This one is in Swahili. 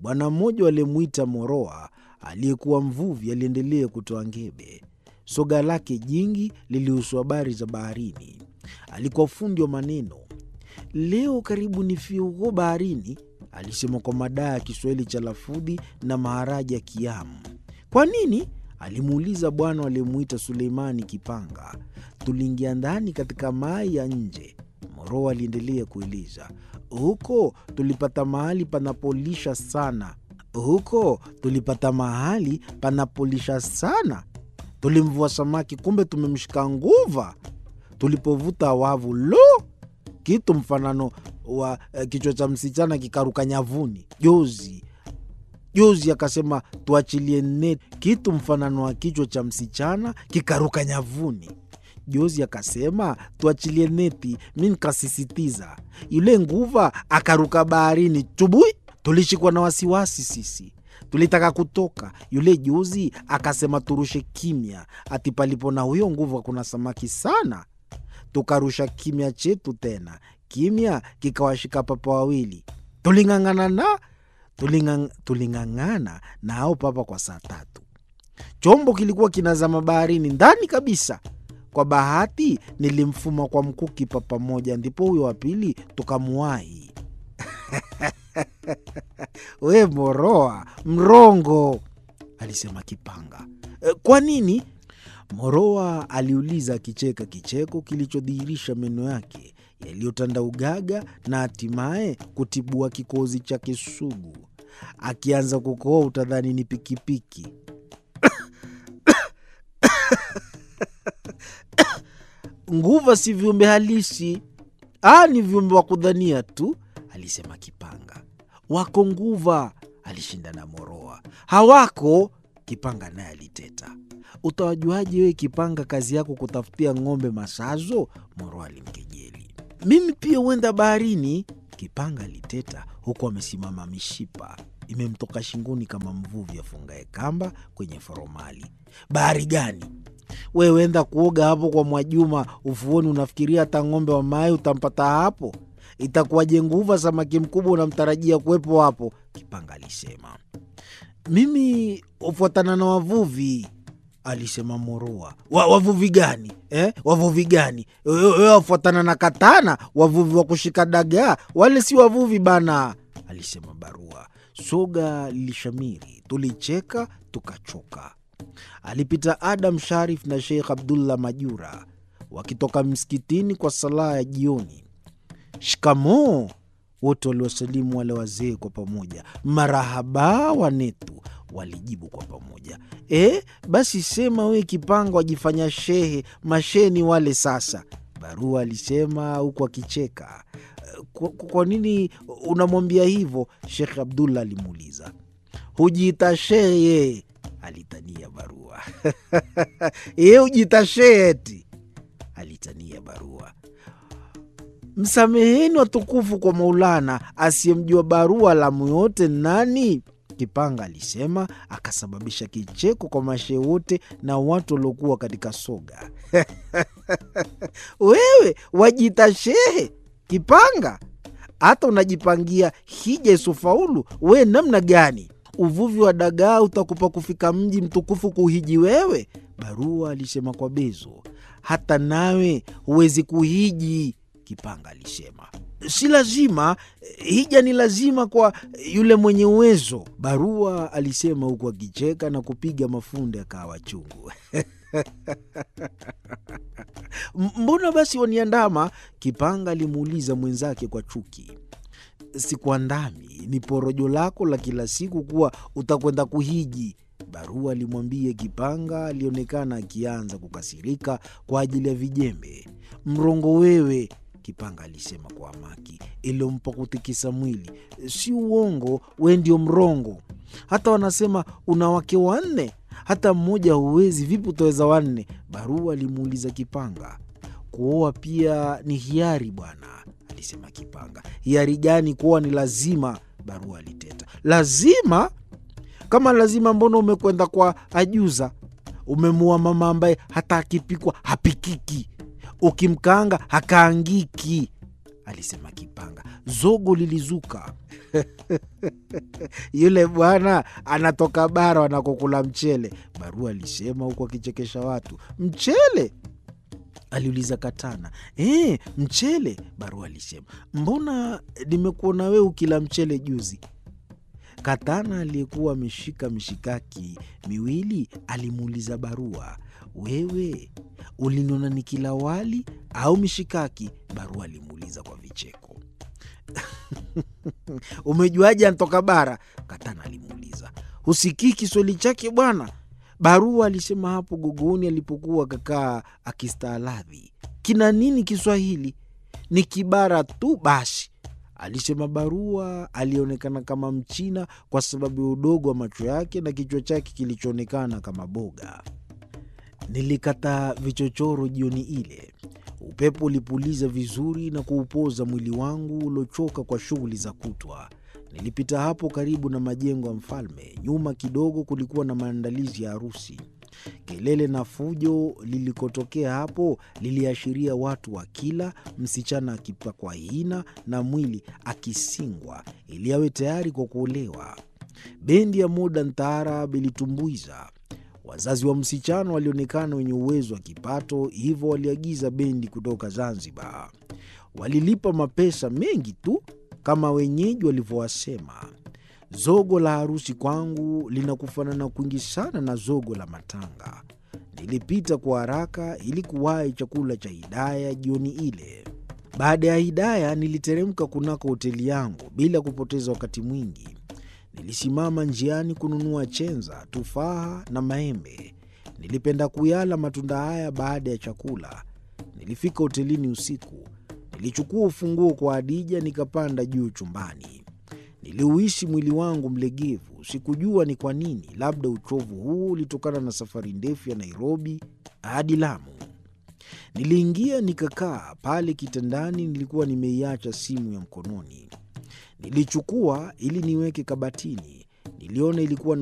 Bwana mmoja aliyemwita Moroa, aliyekuwa mvuvi, aliendelea kutoa ngebe. Soga lake jingi lilihusu habari za baharini. Alikuwa fundi wa maneno. Leo karibu nifie huko baharini, alisema kwa madaa ya Kiswahili cha lafudhi na maharaji ya Kiamu. Kwa nini? alimuuliza bwana aliyemwita Suleimani Kipanga. Tuliingia ndani katika mai ya nje. Moroa aliendelea kueleza. Huko tulipata mahali panapolisha sana, huko tulipata mahali panapolisha sana. Tulimvua samaki, kumbe tumemshika nguva. Tulipovuta wavu, lo, kitu mfanano wa eh, kichwa cha msichana kikaruka nyavuni. Jozi Jozi akasema tuachilie neti, kitu mfanano wa kichwa cha msichana kikaruka nyavuni. Jozi akasema tuachilie neti, mi nikasisitiza. Yule nguva akaruka baharini tubui. Tulishikwa na wasiwasi sisi, tulitaka kutoka. Yule jozi akasema turushe kimya, ati palipo na huyo nguva kuna samaki sana. Tukarusha kimya chetu tena, kimya kikawashika papa wawili. Tuling'ang'ana na tulingang, tuling'ang'ana na hao papa kwa saa tatu. Chombo kilikuwa kinazama baharini ndani kabisa. Kwa bahati nilimfuma kwa mkuki papa moja, ndipo huyo wa pili tukamuwahi. We Moroa mrongo, alisema Kipanga. "E, kwa nini? Moroa aliuliza akicheka kicheko kilichodhihirisha meno yake yaliyotanda ugaga na hatimaye kutibua kikozi chake sugu. Akianza kukohoa utadhani ni pikipiki. Nguva si viumbe halisi, ah, ni viumbe wa kudhania tu, alisema Kipanga. Wako nguva, alishinda na Moroa. Hawako, Kipanga naye aliteta. Utawajuaje wewe Kipanga, kazi yako kutafutia ng'ombe masazo? Moroa alimkejeli. Mimi pia huenda baharini, Kipanga aliteta huku amesimama, mishipa imemtoka shingoni kama mvuvi afungaye kamba kwenye foromali. Bahari gani? Wewe enda kuoga hapo kwa Mwajuma ufuoni, unafikiria hata ng'ombe wa maji utampata hapo? Itakuwaje nguva samaki mkubwa unamtarajia kuwepo hapo? Kipanga alisema. Mimi hufuatana na wavuvi, alisema Moroa. Wa, wavuvi gani eh? Wavuvi gani? Wewe wafuatana na katana, wavuvi wa kushika dagaa? Wale si wavuvi bana, alisema Barua. Soga lilishamiri, tulicheka tukachoka. Alipita Adam Sharif na Sheikh Abdullah Majura wakitoka msikitini kwa sala ya jioni. Shikamoo, wote waliwasalimu wale wazee kwa pamoja. Marahaba wanetu, walijibu kwa pamoja. E, basi sema we Kipanga wajifanya shehe, mashehe ni wale sasa, Barua alisema huku akicheka. Kwa, kwa nini unamwambia hivyo? Shekh Abdullah alimuuliza. Hujiita shehe, alitania Barua. Ye hujiita shehe eti, alitania Barua. Msameheni watukufu kwa Maulana, asiyemjua Barua lamu yote nani? Kipanga alisema, akasababisha kicheko kwa mashehe wote na watu waliokuwa katika soga. Wewe wajiita shehe Kipanga, hata unajipangia hija isofaulu. We namna gani? Uvuvi wa dagaa utakupa kufika mji mtukufu kuhiji wewe? Barua alisema kwa bezo. Hata nawe huwezi kuhiji, Kipanga alisema. Si lazima, hija ni lazima kwa yule mwenye uwezo, Barua alisema huku akicheka na kupiga mafundo ya kahawa chungu. Mbona basi waniandama? Kipanga alimuuliza mwenzake kwa chuki. Sikuandami, ni porojo lako la kila siku kuwa utakwenda kuhiji, Barua alimwambia Kipanga. Alionekana akianza kukasirika kwa ajili ya vijembe. Mrongo wewe, Kipanga alisema kwa hamaki iliyompa kutikisa mwili. Si uongo, we ndio mrongo. Hata wanasema una wake wanne, hata mmoja huwezi, vipi utaweza wanne? Barua alimuuliza Kipanga. Kuoa pia ni hiari bwana, alisema Kipanga. Hiari gani? Kuoa ni lazima, Barua aliteta. Lazima? Kama lazima, mbona umekwenda kwa ajuza? Umemua mama ambaye hata akipikwa hapikiki, ukimkaanga hakaangiki. alisema Kipanga. Zogo lilizuka. Yule bwana anatoka bara wanakokula mchele, Barua alisema huku akichekesha watu. Mchele? aliuliza Katana. E, mchele, Barua alisema. Mbona nimekuona wewe ukila mchele juzi? Katana aliyekuwa ameshika mishikaki miwili alimuuliza Barua, wewe uliniona nikila wali au mishikaki? Barua alimuuliza kwa vicheko. Umejuaje antoka bara? Katana alimuuliza. Husikii Kiswahili chake bwana? Barua alisema hapo gogoni alipokuwa kakaa akistaaladhi. Kina nini Kiswahili? Ni kibara tu basi, alisema Barua. Alionekana kama Mchina kwa sababu ya udogo wa macho yake na kichwa chake kilichoonekana kama boga. Nilikata vichochoro jioni ile. Upepo ulipuliza vizuri na kuupoza mwili wangu uliochoka kwa shughuli za kutwa. Nilipita hapo karibu na majengo ya mfalme. Nyuma kidogo kulikuwa na maandalizi ya harusi. Kelele na fujo lilikotokea hapo liliashiria watu wa kila, msichana akipakwa hina na mwili akisingwa ili awe tayari kwa kuolewa. Bendi ya Modern Taarab ilitumbuiza. Wazazi wa msichana walionekana wenye uwezo wa kipato, hivyo waliagiza bendi kutoka Zanzibar. Walilipa mapesa mengi tu kama wenyeji walivyowasema. Zogo la harusi kwangu linakufanana kwingi sana na zogo la matanga. Nilipita kwa haraka ili kuwahi chakula cha Hidaya jioni ile. Baada ya Hidaya niliteremka kunako hoteli yangu bila kupoteza wakati mwingi. Nilisimama njiani kununua chenza, tufaha na maembe. Nilipenda kuyala matunda haya baada ya chakula. Nilifika hotelini usiku. Nilichukua ufunguo kwa Adija nikapanda juu chumbani. Niliuhisi mwili wangu mlegevu. Sikujua ni kwa nini, labda uchovu huu ulitokana na safari ndefu ya Nairobi hadi Lamu. Niliingia nikakaa pale kitandani. Nilikuwa nimeiacha simu ya mkononi. Nilichukua ili niweke kabatini. Niliona ilikuwa na